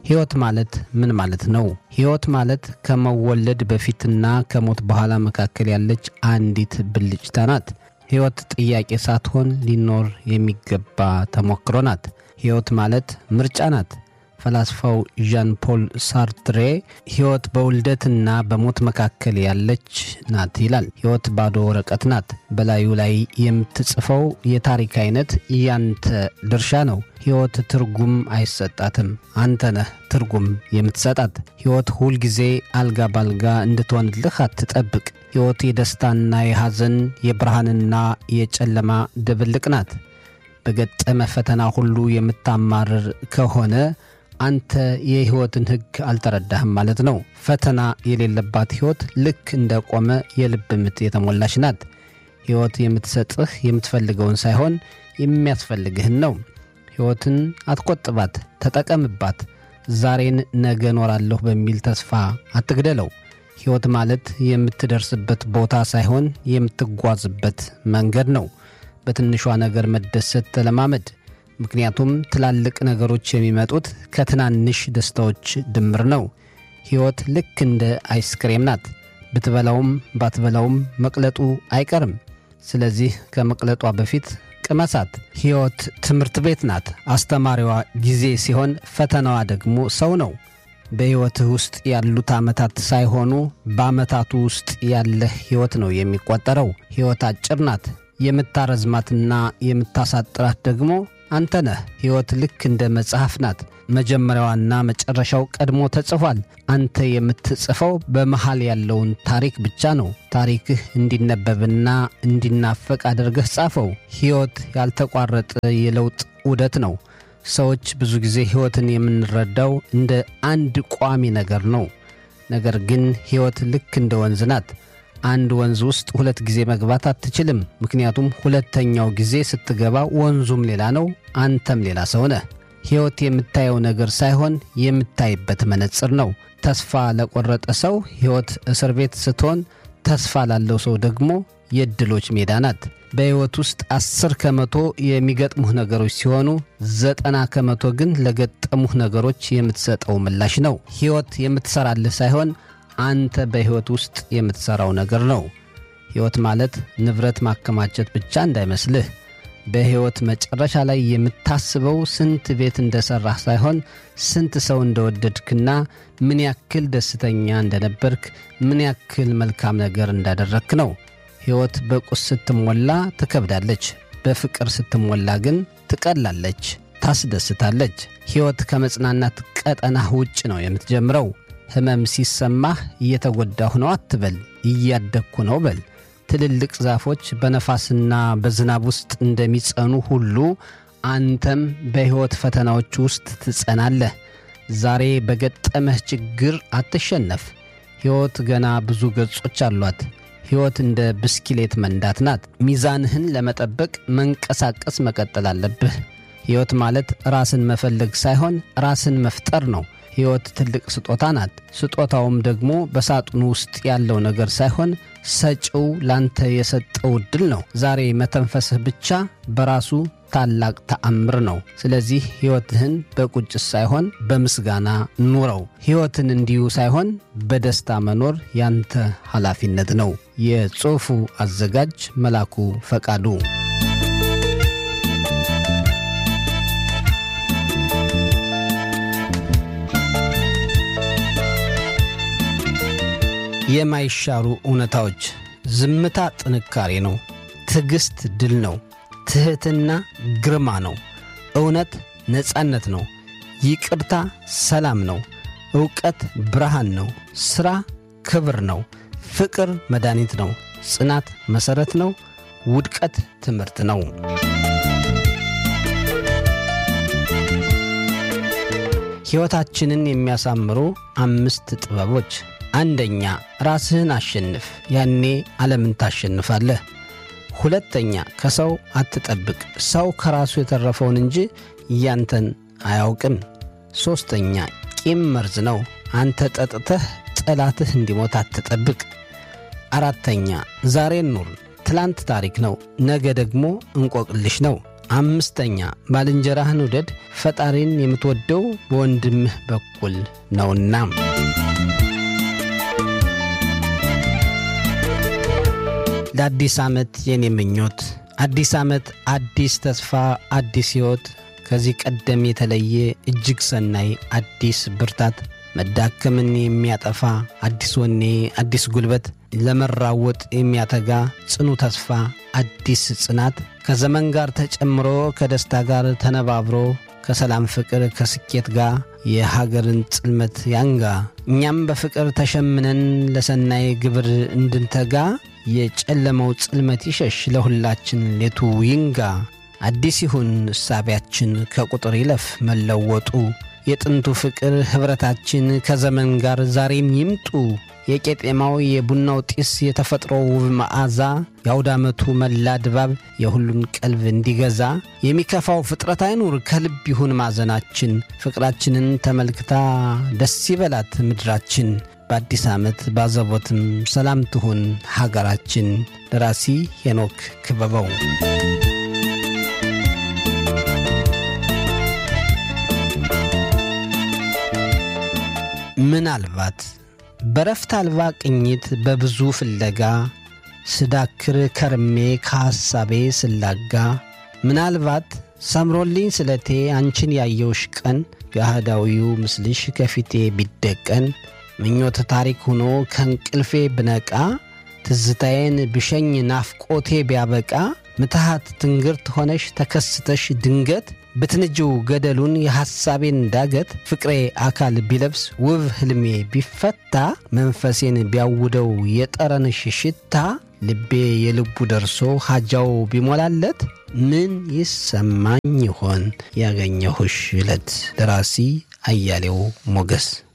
ሕይወት ማለት ምን ማለት ነው? ሕይወት ማለት ከመወለድ በፊትና ከሞት በኋላ መካከል ያለች አንዲት ብልጭታ ናት። ሕይወት ጥያቄ ሳትሆን ሊኖር የሚገባ ተሞክሮ ናት። ሕይወት ማለት ምርጫ ናት። ፈላስፋው ዣን ፖል ሳርትሬ ሕይወት በውልደትና በሞት መካከል ያለች ናት ይላል። ሕይወት ባዶ ወረቀት ናት። በላዩ ላይ የምትጽፈው የታሪክ አይነት ያንተ ድርሻ ነው። ሕይወት ትርጉም አይሰጣትም። አንተ ነህ ትርጉም የምትሰጣት። ሕይወት ሁልጊዜ አልጋ ባልጋ እንድትሆንልህ አትጠብቅ። ሕይወት የደስታና የሐዘን የብርሃንና የጨለማ ድብልቅ ናት። በገጠመ ፈተና ሁሉ የምታማርር ከሆነ አንተ የሕይወትን ሕግ አልተረዳህም ማለት ነው። ፈተና የሌለባት ሕይወት ልክ እንደ ቆመ የልብ ምት የተሞላች ናት። ሕይወት የምትሰጥህ የምትፈልገውን ሳይሆን የሚያስፈልግህን ነው። ሕይወትን አትቆጥባት፣ ተጠቀምባት። ዛሬን ነገ እኖራለሁ በሚል ተስፋ አትግደለው። ሕይወት ማለት የምትደርስበት ቦታ ሳይሆን የምትጓዝበት መንገድ ነው። በትንሿ ነገር መደሰት ተለማመድ። ምክንያቱም ትላልቅ ነገሮች የሚመጡት ከትናንሽ ደስታዎች ድምር ነው። ሕይወት ልክ እንደ አይስክሬም ናት። ብትበላውም ባትበላውም መቅለጡ አይቀርም። ስለዚህ ከመቅለጧ በፊት ቅመሳት። ሕይወት ትምህርት ቤት ናት። አስተማሪዋ ጊዜ ሲሆን፣ ፈተናዋ ደግሞ ሰው ነው። በሕይወትህ ውስጥ ያሉት ዓመታት ሳይሆኑ በዓመታቱ ውስጥ ያለህ ሕይወት ነው የሚቆጠረው። ሕይወት አጭር ናት። የምታረዝማትና የምታሳጥራት ደግሞ አንተ ነህ። ሕይወት ልክ እንደ መጽሐፍ ናት። መጀመሪያዋና መጨረሻው ቀድሞ ተጽፏል። አንተ የምትጽፈው በመሃል ያለውን ታሪክ ብቻ ነው። ታሪክህ እንዲነበብና እንዲናፈቅ አድርገህ ጻፈው። ሕይወት ያልተቋረጠ የለውጥ ዑደት ነው። ሰዎች ብዙ ጊዜ ሕይወትን የምንረዳው እንደ አንድ ቋሚ ነገር ነው። ነገር ግን ሕይወት ልክ እንደ ወንዝ ናት። አንድ ወንዝ ውስጥ ሁለት ጊዜ መግባት አትችልም። ምክንያቱም ሁለተኛው ጊዜ ስትገባ ወንዙም ሌላ ነው፣ አንተም ሌላ ሰው ነህ። ሕይወት የምታየው ነገር ሳይሆን የምታይበት መነጽር ነው። ተስፋ ለቆረጠ ሰው ሕይወት እስር ቤት ስትሆን፣ ተስፋ ላለው ሰው ደግሞ የዕድሎች ሜዳ ናት። በሕይወት ውስጥ አስር ከመቶ የሚገጥሙህ ነገሮች ሲሆኑ ዘጠና ከመቶ ግን ለገጠሙህ ነገሮች የምትሰጠው ምላሽ ነው። ሕይወት የምትሰራልህ ሳይሆን አንተ በሕይወት ውስጥ የምትሠራው ነገር ነው። ሕይወት ማለት ንብረት ማከማቸት ብቻ እንዳይመስልህ። በሕይወት መጨረሻ ላይ የምታስበው ስንት ቤት እንደሠራህ ሳይሆን ስንት ሰው እንደወደድክና ምን ያክል ደስተኛ እንደነበርክ፣ ምን ያክል መልካም ነገር እንዳደረግክ ነው። ሕይወት በቁስ ስትሞላ ትከብዳለች፣ በፍቅር ስትሞላ ግን ትቀላለች፣ ታስደስታለች። ሕይወት ከመጽናናት ቀጠናህ ውጭ ነው የምትጀምረው። ሕመም ሲሰማህ እየተጎዳሁ ነው አትበል፣ እያደግኩ ነው በል። ትልልቅ ዛፎች በነፋስና በዝናብ ውስጥ እንደሚጸኑ ሁሉ አንተም በሕይወት ፈተናዎች ውስጥ ትጸናለህ። ዛሬ በገጠመህ ችግር አትሸነፍ። ሕይወት ገና ብዙ ገጾች አሏት። ሕይወት እንደ ብስክሌት መንዳት ናት። ሚዛንህን ለመጠበቅ መንቀሳቀስ መቀጠል አለብህ። ሕይወት ማለት ራስን መፈለግ ሳይሆን ራስን መፍጠር ነው። ሕይወት ትልቅ ስጦታ ናት። ስጦታውም ደግሞ በሳጥኑ ውስጥ ያለው ነገር ሳይሆን ሰጪው ላንተ የሰጠው ዕድል ነው። ዛሬ መተንፈስህ ብቻ በራሱ ታላቅ ተአምር ነው። ስለዚህ ሕይወትህን በቁጭት ሳይሆን በምስጋና ኑረው። ሕይወትን እንዲሁ ሳይሆን በደስታ መኖር ያንተ ኃላፊነት ነው። የጽሑፉ አዘጋጅ መላኩ ፈቃዱ የማይሻሩ እውነታዎች። ዝምታ ጥንካሬ ነው። ትዕግሥት ድል ነው። ትሕትና ግርማ ነው። እውነት ነጻነት ነው። ይቅርታ ሰላም ነው። ዕውቀት ብርሃን ነው። ሥራ ክብር ነው። ፍቅር መድኃኒት ነው። ጽናት መሠረት ነው። ውድቀት ትምህርት ነው። ሕይወታችንን የሚያሳምሩ አምስት ጥበቦች አንደኛ ራስህን አሸንፍ፣ ያኔ ዓለምን ታሸንፋለህ። ሁለተኛ ከሰው አትጠብቅ፣ ሰው ከራሱ የተረፈውን እንጂ እያንተን አያውቅም። ሦስተኛ ቂም መርዝ ነው፣ አንተ ጠጥተህ ጠላትህ እንዲሞት አትጠብቅ። አራተኛ ዛሬን ኑር፣ ትላንት ታሪክ ነው፣ ነገ ደግሞ እንቆቅልሽ ነው። አምስተኛ ባልንጀራህን ውደድ፣ ፈጣሪን የምትወደው በወንድምህ በኩል ነውና። ለአዲስ ዓመት የኔ ምኞት አዲስ ዓመት፣ አዲስ ተስፋ፣ አዲስ ሕይወት፣ ከዚህ ቀደም የተለየ እጅግ ሰናይ አዲስ ብርታት፣ መዳከምን የሚያጠፋ አዲስ ወኔ፣ አዲስ ጉልበት፣ ለመራወጥ የሚያተጋ ጽኑ ተስፋ፣ አዲስ ጽናት፣ ከዘመን ጋር ተጨምሮ ከደስታ ጋር ተነባብሮ ከሰላም ፍቅር ከስኬት ጋር የሀገርን ጽልመት ያንጋ። እኛም በፍቅር ተሸምነን ለሰናይ ግብር እንድንተጋ የጨለመው ጽልመት ይሸሽ ለሁላችን ሌቱ ይንጋ። አዲስ ይሁን እሳቢያችን ከቁጥር ይለፍ መለወጡ የጥንቱ ፍቅር ኅብረታችን ከዘመን ጋር ዛሬም ይምጡ። የቄጤማው የቡናው ጢስ የተፈጥሮ ውብ መዓዛ የአውደ ዓመቱ መላ ድባብ የሁሉን ቀልብ እንዲገዛ የሚከፋው ፍጥረት አይኑር ከልብ ይሁን ማዘናችን ፍቅራችንን ተመልክታ ደስ ይበላት ምድራችን በአዲስ ዓመት ባዘቦትም ሰላም ትሁን ሀገራችን። ደራሲ ሄኖክ ክበበው። ምናልባት በረፍት አልባ ቅኝት በብዙ ፍለጋ ስዳክር ከርሜ ከሐሳቤ ስላጋ ምናልባት ሰምሮልኝ ስለቴ አንቺን ያየውሽ ቀን የአህዳዊው ምስልሽ ከፊቴ ቢደቀን ምኞት ታሪክ ሆኖ ከእንቅልፌ ብነቃ ትዝታዬን ብሸኝ ናፍቆቴ ቢያበቃ ምትሃት ትንግርት ሆነሽ ተከስተሽ ድንገት ብትንጅው ገደሉን የሐሳቤን ዳገት ፍቅሬ አካል ቢለብስ ውብ ሕልሜ ቢፈታ መንፈሴን ቢያውደው የጠረንሽ ሽታ ልቤ የልቡ ደርሶ ሐጃው ቢሞላለት ምን ይሰማኝ ይሆን ያገኘሁሽ ዕለት። ደራሲ አያሌው ሞገስ